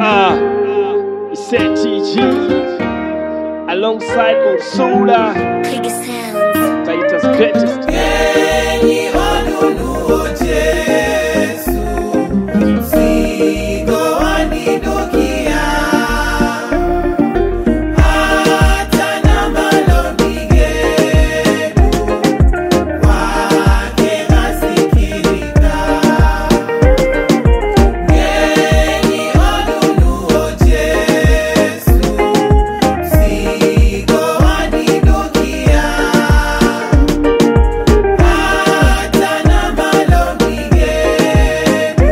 Ah, it's said TG alongside Ursula, Click sounds. Taita's greatest. Enyi wanunuo Yesu, mzigo waninukia. Hata na malombi yenu, kwake nasikilika. Enyi wanunuo Yesu, mzigo waninukia. Hata na malombi yenu,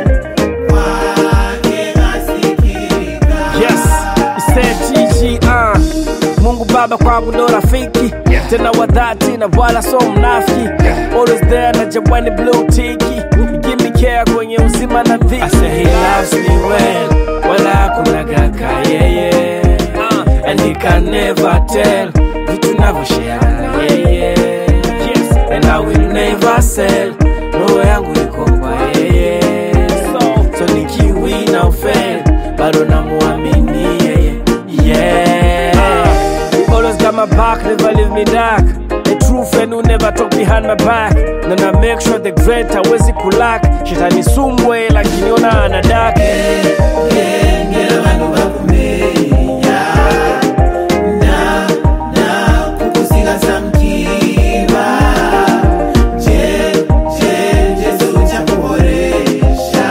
kwake nasikilika. Yes, it's said TG. Uh. Mungu Baba kwangu ndo rafiki tena wa dhati na wala so mnafiki always there na jabwani blue tiki give me care kwenye uzima na dhiki I say he loves me well wala hakuna gaka yeye uh. and he can never tell vitu navyoshare na yeye yes and I will never sell roho yangu iko kwa yeye so, so nikiwi na ufel bado namuamini yeye yeah always got my back never leave me dark a true friend who never talk behind my back na na make sure the great hawezi kulak shetani sumbwe lakiniona anadake Ngera vanhu vakumenya na na kukusiga samkiva je je jesu uchakuboresha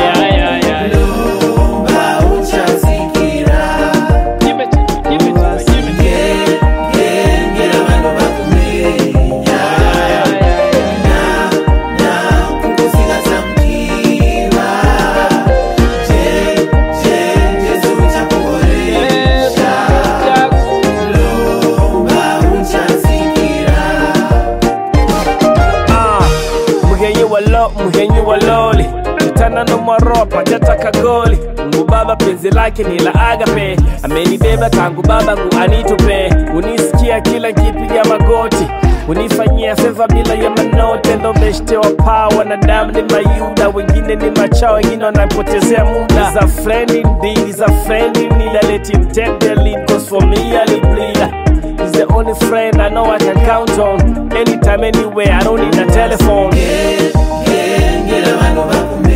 lomba uchasikira Nge- nge- ngera vanhu vakumenya na na kukusiga samkiva je je jesu uchakuboresha lomba uchasikira Ah, mugenyi wa lo mugenyi wa loli kitana no maropa jataka goli Mungu baba penzi lake ni la agape amenibeba tangu babangu anitupe unisikia kila nkipiga magoti unifanyia feva bila ya manote ndo beshte wa paa wanadamu ni mayuda wengine ni machao wengine wanapotezea muda za friend indeed is a friend in need I let him take the lead cause for me I bleed He's the only friend I know I can count on anytime anywhere I don't need a telephone ngera vanhu vakumenya